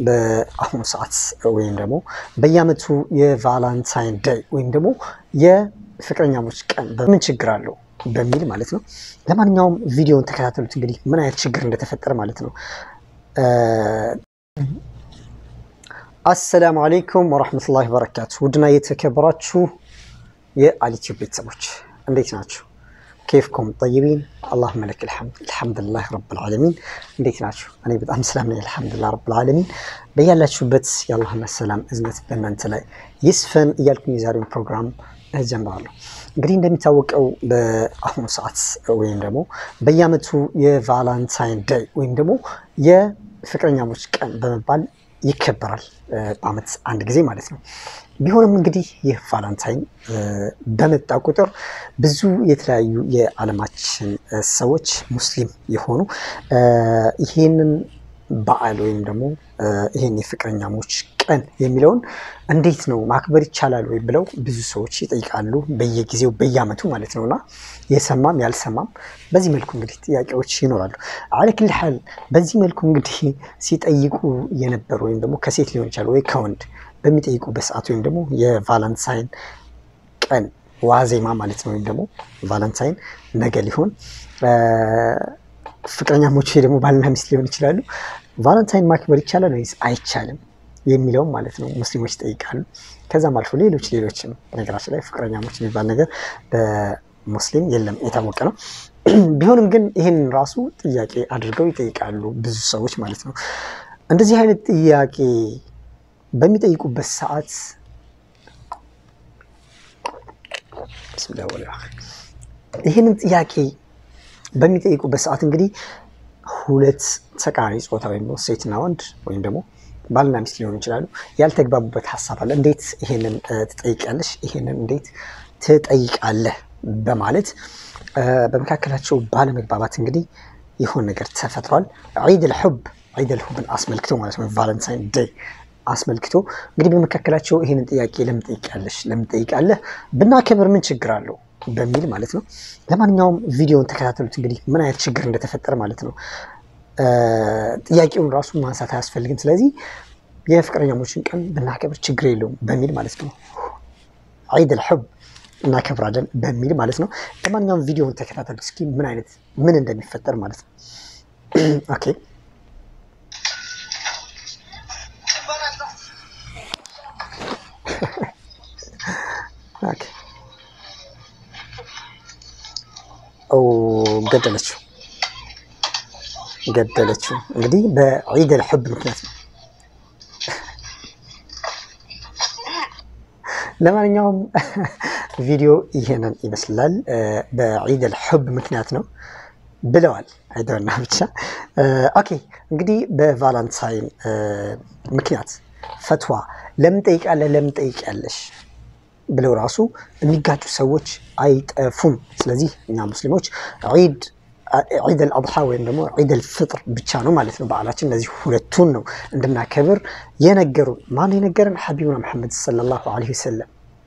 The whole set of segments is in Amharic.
በአሁኑ ሰዓት ወይም ደግሞ በየዓመቱ የቫላንታይን ዴይ ወይም ደግሞ የፍቅረኛሞች ቀን በምን ችግር አለው በሚል ማለት ነው። ለማንኛውም ቪዲዮውን ተከታተሉት። እንግዲህ ምን አይነት ችግር እንደተፈጠረ ማለት ነው። አሰላሙ አለይኩም ወራህመቱላሂ ወበረካቱ። ውድና የተከበራችሁ የአሊቲዩብ ቤተሰቦች እንዴት ናችሁ? ኬፍኮም ጠይቢን አላሁመ ለከል ሐምድ አልሐምዱሊላህ ረብል ዓለሚን። እንዴት ናችሁ? እኔ በጣም ሰላም ነኝ አልሐምዱሊላህ ረብል ዓለሚን። በያላችሁበት የአላህና ሰላም እዝነት በእናንተ ላይ ይስፈን እያልኩኝ የዛሬውን ፕሮግራም ጀምራለሁ። እንግዲህ እንደሚታወቀው በአሁኑ ሰዓት ወይም ደግሞ በየዓመቱ የቫላንታይን ዴይ ወይም ደግሞ የፍቅረኛሞች ቀን በመባል ይከበራል በዓመት አንድ ጊዜ ማለት ነው። ቢሆንም እንግዲህ ይህ ቫላንታይን በመጣ ቁጥር ብዙ የተለያዩ የዓለማችን ሰዎች ሙስሊም የሆኑ ይህንን በዓል ወይም ደግሞ ይህን የፍቅረኛሞች ቀን የሚለውን እንዴት ነው ማክበር ይቻላል ወይ ብለው ብዙ ሰዎች ይጠይቃሉ፣ በየጊዜው በየዓመቱ ማለት ነው እና የሰማም ያልሰማም በዚህ መልኩ እንግዲህ ጥያቄዎች ይኖራሉ። አለክል ሐል በዚህ መልኩ እንግዲህ ሲጠይቁ የነበሩ ወይም ደግሞ ከሴት ሊሆን ይችላል ወይ ከወንድ በሚጠይቁበት ሰዓት ወይም ደግሞ የቫላንታይን ቀን ዋዜማ ማለት ነው ወይም ደግሞ ቫላንታይን ነገ ሊሆን ፍቅረኛሞች ደግሞ ባልና ሚስት ሊሆን ይችላሉ። ቫላንታይን ማክበር ይቻላል ወይስ አይቻልም የሚለውም ማለት ነው ሙስሊሞች ይጠይቃሉ። ከዛም አልፎ ሌሎች ሌሎችም ነገራችን ላይ ፍቅረኛሞች የሚባል ነገር በሙስሊም የለም የታወቀ ነው። ቢሆንም ግን ይህን ራሱ ጥያቄ አድርገው ይጠይቃሉ ብዙ ሰዎች ማለት ነው። እንደዚህ አይነት ጥያቄ በሚጠይቁበት ሰዓት ይህንን ጥያቄ በሚጠይቁበት ሰዓት እንግዲህ ሁለት ተቃራኒ ጾታ ወይም ሴትና ወንድ ወይም ደግሞ ባልና ሚስት ሊሆኑ ይችላሉ። ያልተግባቡበት ሀሳብ አለ። እንዴት ይሄንን ትጠይቃለሽ? ይሄንን እንዴት ትጠይቃለህ? በማለት በመካከላቸው ባለመግባባት እንግዲህ የሆነ ነገር ተፈጥሯል። ዒድ ልሑብ ዒድ ልሑብን አስመልክቶ ማለት ነው ቫለንታይን ዴይ አስመልክቶ እንግዲህ በመካከላቸው ይህንን ጥያቄ ለምን ትጠይቂያለሽ? ለምን ትጠይቃለህ? ብናከብር ምን ችግር አለው በሚል ማለት ነው። ለማንኛውም ቪዲዮውን ተከታተሉት። እንግዲህ ምን አይነት ችግር እንደተፈጠረ ማለት ነው። ጥያቄውን ራሱ ማንሳት አያስፈልግም። ስለዚህ የፍቅረኛሞችን ቀን ብናከብር ችግር የለውም በሚል ማለት ነው። ዒድ ልሑብ እናከብራለን በሚል ማለት ነው። ለማንኛውም ቪዲዮውን ተከታተሉት እስኪ ምን አይነት ምን እንደሚፈጠር ማለት ነው። ኦኬ ገደለችው ገደለችው። እንግዲህ በዒድ ልሑብ ምክንያት ነው። ለማንኛውም ቪዲዮ ይሄንን ይመስላል። በዒድ ልሑብ ምክንያት ነው ብለዋል። አይደና ብቻ ኦኬ። እንግዲህ በቫላንታይን ምክንያት ፈትዋ ለምን ጠይቃለህ ለምን ጠይቂያለሽ ብለው ራሱ የሚጋጩ ሰዎች አይጠፉም። ስለዚህ እኛ ሙስሊሞች ዒድ ዒድ አልአድሓ ወይም ደግሞ ዒድ አልፍጥር ብቻ ነው ማለት ነው በዓላችን። እነዚህ ሁለቱን ነው እንድናከብር የነገሩን። ማን የነገረን? ሐቢቡና መሐመድ ሰለላሁ ዐለይሂ ወሰለም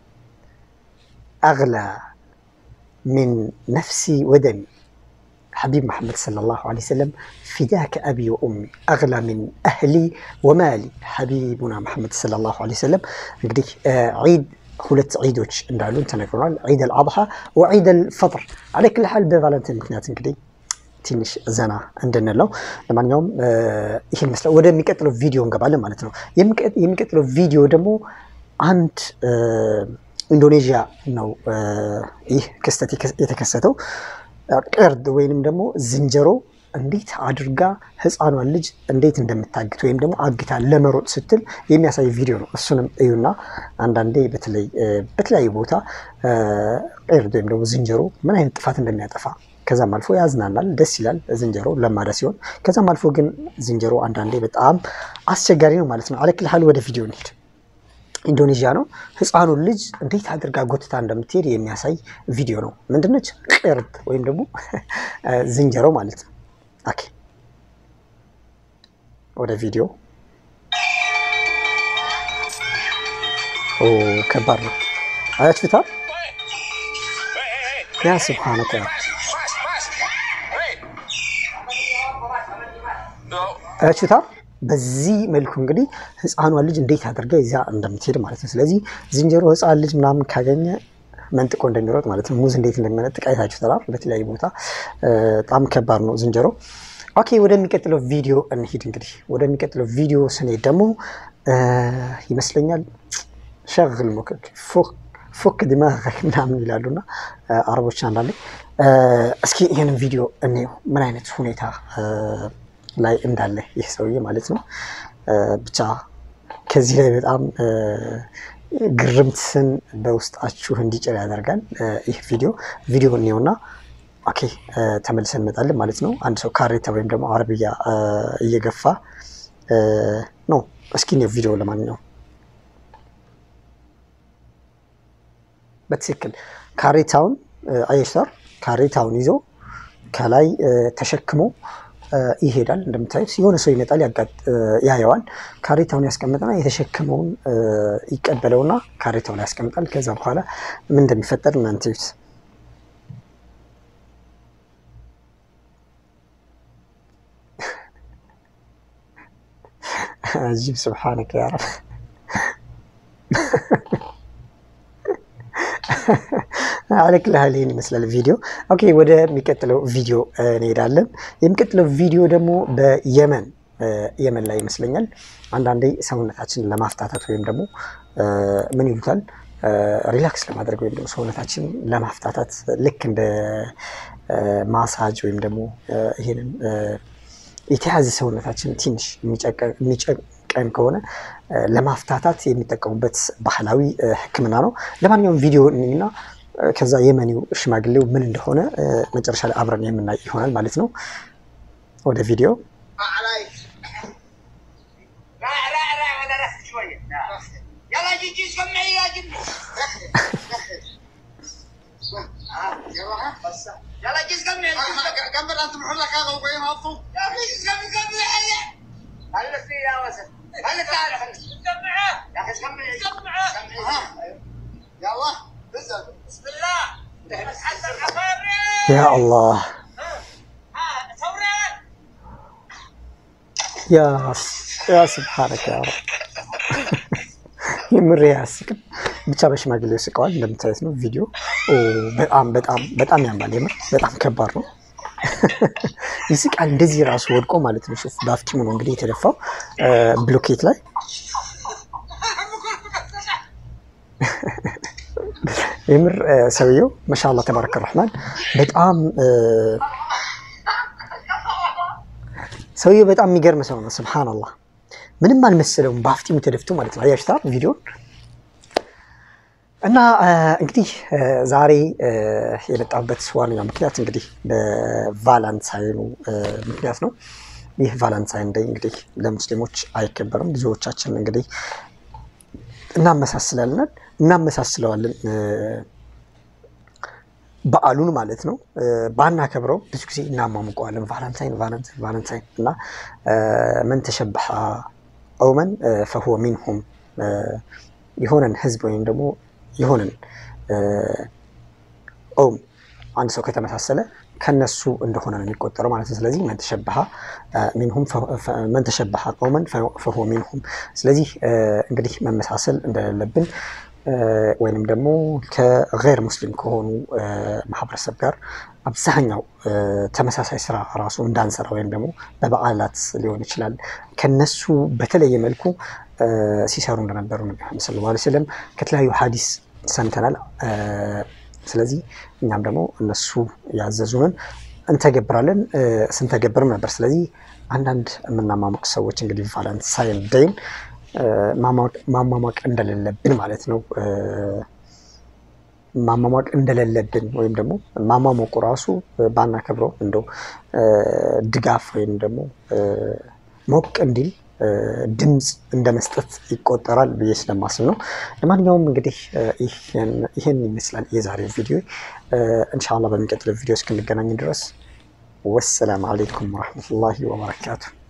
አግላ ሚን ነፍሲ ወደሚ ሐቢብ መሐመድ ሰለላሁ ዐለይሂ ወሰለም ፊዳከ አቢ ወኡሚ አግላ ሚን አህሊ ወማሊ ሐቢቡና መሐመድ ሰለላሁ ዐለይሂ ወሰለም እንግዲህ ዒድ ሁለት ዒዶች እንዳሉን ተነግሮናል። ዒድ አልአድሓ ወዒድ አልፈጥር አለክል ሐል በቫለንታይን ምክንያት እንግዲህ ትንሽ ዘና እንድንለው። ለማንኛውም ይህን ይመስላል። ወደሚቀጥለው ቪዲዮ እንገባለን ማለት ነው። የሚቀጥለው ቪዲዮ ደግሞ አንድ ኢንዶኔዥያ ነው ይህ ክስተት የተከሰተው። ቅርድ ወይንም ደግሞ ዝንጀሮ እንዴት አድርጋ ህፃኗን ልጅ እንዴት እንደምታግት ወይም ደግሞ አግታ ለመሮጥ ስትል የሚያሳይ ቪዲዮ ነው። እሱንም እዩና አንዳንዴ በተለይ በተለያዩ ቦታ ቅርድ ወይም ደግሞ ዝንጀሮ ምን አይነት ጥፋት እንደሚያጠፋ ከዛም አልፎ ያዝናናል፣ ደስ ይላል። ዝንጀሮ ለማዳ ሲሆን ከዛም አልፎ ግን ዝንጀሮ አንዳንዴ በጣም አስቸጋሪ ነው ማለት ነው። አለክል ሀል ወደ ቪዲዮ እንሂድ። ኢንዶኔዥያ ነው። ህፃኑን ልጅ እንዴት አድርጋ ጎትታ እንደምትሄድ የሚያሳይ ቪዲዮ ነው። ምንድነች? ቅርድ ወይም ደግሞ ዝንጀሮ ማለት ነው። ኦኬ ወደ ቪዲዮ ከባድ ነው። አያችሁታል? ያ ስብሓነከ አያችሁታል? በዚህ መልኩ እንግዲህ ህፃኗን ልጅ እንዴት አድርጋ ይዛ እንደምትሄድ ማለት ነው። ስለዚህ ዝንጀሮ ህፃን ልጅ ምናምን ካገኘ መንጥቆ እንደሚሮጥ ማለት ነው። ሙዝ እንዴት እንደሚመነጥቅ አይታችሁ ተላር በተለያዩ ቦታ በጣም ከባድ ነው ዝንጀሮ። ኦኬ ወደሚቀጥለው ቪዲዮ እንሂድ። እንግዲህ ወደሚቀጥለው ቪዲዮ ስንሄድ ደግሞ ይመስለኛል ሸግል ሞክክ ፎክ ዲማግ ምናምን ይላሉና አረቦች አንዳንዴ። እስኪ ይህንን ቪዲዮ እንየው ምን አይነት ሁኔታ ላይ እንዳለ ይህ ሰውዬ ማለት ነው። ብቻ ከዚህ ላይ በጣም ግርምትን በውስጣችሁ እንዲጭር ያደርጋል ይህ ቪዲዮ። ቪዲዮ እንየውና ኦኬ ተመልሰን እንመጣለን ማለት ነው። አንድ ሰው ካሬታ ወይም ደግሞ አረብያ እየገፋ ነው። እስኪ እንየው ቪዲዮ ለማንኛውም በትክክል ካሬታውን አየሽታር ካሬታውን ይዞ ከላይ ተሸክሞ ይሄዳል። እንደምታዩት የሆነ ሰው ይመጣል፣ ያየዋል። ካሬታውን ያስቀምጥና የተሸከመውን ይቀበለውና ካሬታውን ያስቀምጣል። ከዛ በኋላ ምን እንደሚፈጠር እናንተ እዩት። አጂብ ስብሓነከ ያ ረብ አለክልሃል ይህን ይመስላል ቪዲዮ። ኦኬ ወደሚቀጥለው ቪዲዮ እንሄዳለን። የሚቀጥለው ቪዲዮ ደግሞ በየመን የመን ላይ ይመስለኛል አንዳንዴ ሰውነታችንን ለማፍታታት ወይም ደግሞ ምን ይሉታል ሪላክስ ለማድረግ ወይም ደግሞ ሰውነታችን ለማፍታታት ልክ እንደ ማሳጅ ወይም ደግሞ ይሄንን የተያዘ ሰውነታችን ትንሽ የሚጨቀን ከሆነ ለማፍታታት የሚጠቀሙበት ባህላዊ ሕክምና ነው። ለማንኛውም ቪዲዮ እና ከዛ የመኒው ሽማግሌው ምን እንደሆነ መጨረሻ ላይ አብረን የምናይ ይሆናል ማለት ነው። ወደ ቪዲዮ ያ አላህ ያ ስብሓነከ ያ ረብ የምር ያስቅም። ብቻ በሽማግሌው ስቀዋል። እንደምታዩት ነው ቪዲዮ በጣም በጣም በጣም ያምራል። የምር በጣም ከባድ ነው። ይስቃል። እንደዚህ ራሱ ወድቆ ማለት ነው። ሹፍ በአፍቲሙ ነው እንግዲህ የተደፋው ብሎኬት ላይ የምር ሰውየው ማሻአላህ ተባረከ ረህማን በጣም ሰውየው በጣም የሚገርም ሰው ነው። ስብሓንላህ ምንም አልመሰለውም በአፍጢሙ ተደፍቶ ማለት ነው። አያችሁታ ቪዲዮን እና እንግዲህ ዛሬ የመጣሁበት ዋነኛ ምክንያት እንግዲህ በቫላንታይኑ ምክንያት ነው። ይህ ቫላንታይን ዴይ እንግዲህ ለሙስሊሞች አይከበርም። ብዙዎቻችን እንግዲህ እናመሳስላለን እናመሳስለዋለን በዓሉን ማለት ነው። ባናከብረው ብዙ ጊዜ እናሟሙቀዋለን። ቫላንታይን ቫላንታይን ቫላንታይን እና መን ተሸበሐ ቀውመን ፈሁወ ሚንሁም የሆነን ህዝብ ወይም ደግሞ የሆነን ቀውም አንድ ሰው ከተመሳሰለ ከነሱ እንደሆነ ነው የሚቆጠረው ማለት ነው። ስለዚህ መን ተሸበሐ ሚንሁም መን ተሸበሐ ቀውመን ፈሁወ ሚንሁም። ስለዚህ እንግዲህ መመሳሰል እንደሌለብን ወይንም ደግሞ ከገይር ሙስሊም ከሆኑ ማህበረሰብ ጋር አብዛኛው ተመሳሳይ ስራ ራሱ እንዳንሰራ ወይም ደግሞ በበዓላት ሊሆን ይችላል ከነሱ በተለየ መልኩ ሲሰሩ እንደነበሩ ነቢ መሐመድ ሰለላሁ ዐለይሂ ወሰለም ከተለያዩ ሀዲስ ሰምተናል። ስለዚህ እኛም ደግሞ እነሱ ያዘዙንን እንተገብራለን ስንተገብርም ነበር። ስለዚህ አንዳንድ የምናማሙቅ ሰዎች እንግዲህ ቫላንታይን ዴይን ማሟሟቅ እንደሌለብን ማለት ነው። ማሟሟቅ እንደሌለብን ወይም ደግሞ ማሟሟቁ ራሱ ባናከብረው እንደው ድጋፍ ወይም ደግሞ ሞቅ እንዲል ድምፅ እንደ መስጠት ይቆጠራል ብዬ ስለማስብ ነው። ለማንኛውም እንግዲህ ይህን ይመስላል የዛሬው ቪዲዮ። እንሻላ በሚቀጥለው ቪዲዮ እስክንገናኝ ድረስ ወሰላም አሌይኩም ወረሕመቱላሂ ወበረካቱ።